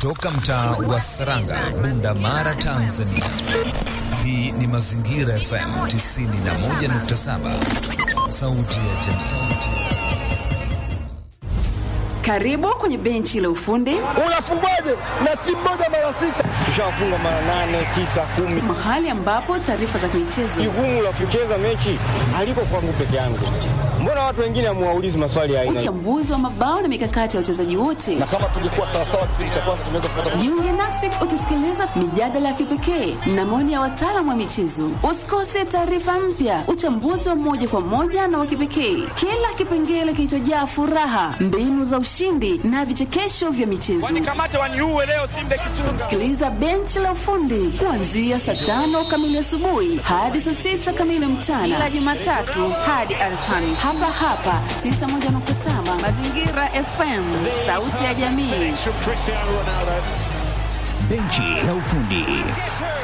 Toka mtaa wa Saranga, Bunda Mara, Tanzania. Hii ni Mazingira FM 91.7, sauti ya jamii. Karibu kwenye benchi la ufundi. Unafungwaje na timu moja mara sita? Tushafunga mara nane, tisa, kumi. Mahali ambapo taarifa za michezo. Jukumu la kucheza mechi haliko kwangu peke yangu. Mbona watu wengine hamuwaulizi maswali ya aina? Uchambuzi wa mabao na mikakati ya wachezaji wote. Na kama tungekuwa sawa sawa kipindi cha kwanza tungeweza kupata. Jiunge nasi ukisikiliza mijadala ya kipekee na maoni ya wataalamu wa michezo. Usikose taarifa mpya, uchambuzi wa moja kwa moja na wa kipekee, kila kipengele kilichojaa furaha, mbinu za ushindi na vichekesho vya michezo. Sikiliza benchi la ufundi kuanzia saa tano kamili asubuhi hadi saa sita kamili mchana, kila Jumatatu hadi Alhamisi, hapa hapa 91.7 Mazingira FM, sauti ya jamii. Benchi la ufundi.